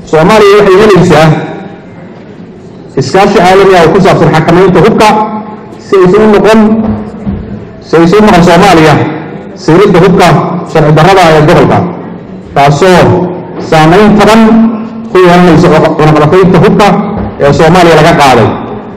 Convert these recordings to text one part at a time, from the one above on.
soomaaliya waxay helaysaa iskaashi caalami ah oo ku saabsan xakamaynta hubka si aysan u noqon si aysan u noqon soomaaliya siiridda hubka sharci darrada ee gobolka taasoo saamayn taban ku yeelanaysa cunaqabateynta hubka ee soomaaliya laga qaaday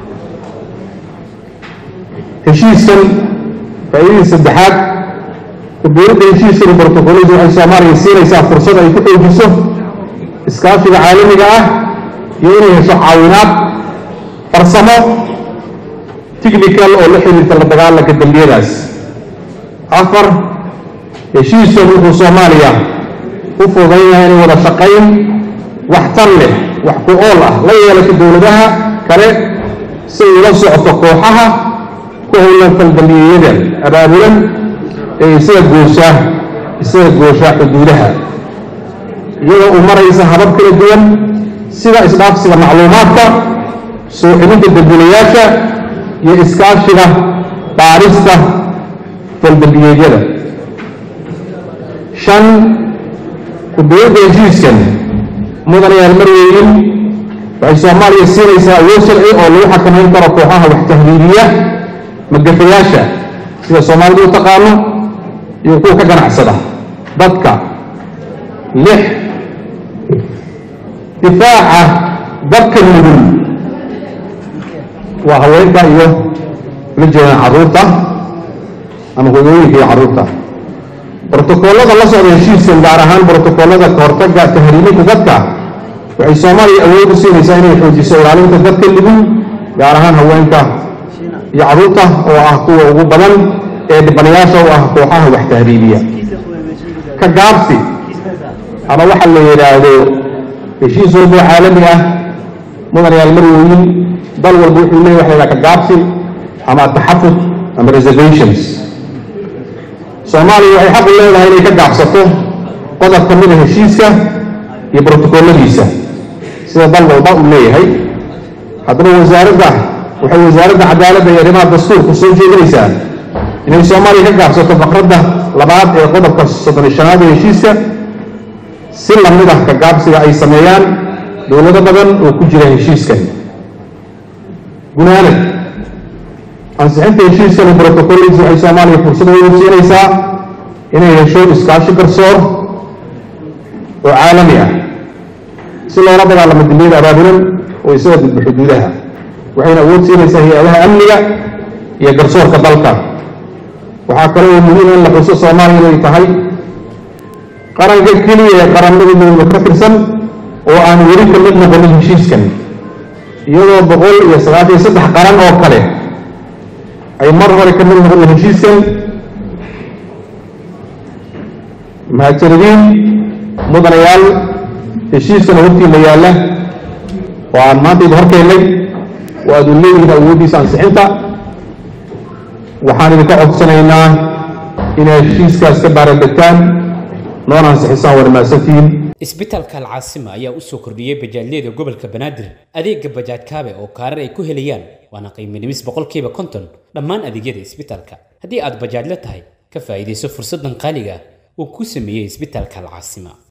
heshiiskan faa'iidadii saddexaad ku-biiridda heshiiskan iyo brotokoladu waxay soomaaliya siinaysaa fursad ay ku xoojiso iskaashiga caalamiga ah iyo inay hesho caawinaad farsamo technical oo la xiriirta la dagaalanka dembiyadaas afar heshiiskan wuxuu soomaaliya u fududaynaya inay wada shaqayn waxtar leh wax ku ool ah la yeelato dowladaha kale si ay ula socoto kooxaha ku howlan faldambiyeyada abaabulan ee isaga gooshaa isaga gooshaa xuduudaha iyadoo u maraysa habab kala duwan sida isdhaafsiga macluumaadka soo celinta dambiilayaasha iyo iskaashiga baarista faldambiyeedyada shan ku-biiridda heshiiskan mudanayaal marweynin waxay soomaaliya siinaysaa awood sharci oo lagu xakamayn karo kooxaha wax tahriibiya magafayaasha sida soomaalidu u taqaano iyo kuwa ka ganacsada dadka lix difaaca dadka nugul waa haweenka iyo la jeedaan carruurta ama hooyooyinka iyo carruurta brotokoolada la socda heshiiskan gaar ahaan brotokoolada kahortaga tahriiminta dadka waxay soomaaliya awood u siinaysaa inay xoojiso ilaalinta dadka nugul gaar ahaan haweenka iyo carruurta oo ah kuwa ugu badan ee dhibanayaasha u ah kooxaha wax tahriibiya ka gaabsi ama waxa la yidhaahdo heshiis walbo caalami ah mudanayaal marwooyin dal walba wuxuu leeyahy waxa la yidhaha ka gaabsi ama taxafud ama reservations soomaaliya waxay xaq u leedahay inay ka gaabsato qodob ka mida heshiiska iyo brotokooladiisa sida dal walba uu leeyahay haddaba wasaaradda waxay wasaaradda cadaaladda iyo arrimaha dastuurku soo jeedinaysaa inay soomaaliya ka gaabsato faqradda labaad ee qodobka soddon iyo shanaad ee heshiiska si lamid ah ka gaabsiga ay sameeyaan dowlado badan oo ku jira heshiiskan gunaanad ansixinta heshiiskan iyo brotocollis waxay soomaaliya fursad weyn siinaysaa inay hesho iskaashi garsoor oo caalami ah si loola dagaalamo dembiyada abaabulan oo isaga gudbo xuduudaha waxayna awood siinaysaa hay-adaha amniga iyo garsoorka dalka waxaa kale oo muhiim in la xuso soomaaliya inay tahay qaranka keliya ee qaramada midooda ka tirsan oo aan weli ka mid noqonin heshiiskan iyadoo boqol iyo sagaashan iyo saddex qaran oo kale ay mar hore ka mid noqdeen heshiiskan mahadsanadiin mudanayaal heshiiskan hortiina yaalla oo aan maanta idin horkeennay oo aad u leeyihiin awooddiisa ansixinta waxaan idinka codsanaynaa inay heshiiskaas ka baarandegtaan noona ansixisaan war mahadsantihiin isbitaalka alcaasima ayaa u soo kordhiyey bajaajyada gobolka banaadir adeega bajaaj kaabe oo kaarar ay ku helayaan waana qiimo dhimis boqolkiiba konton dhammaan adeegyada isbitaalka haddii aad bajaajla tahay ka faa'iidayso fursaddan qaaliga ah uu ku sameeyey isbitaalka alcaasima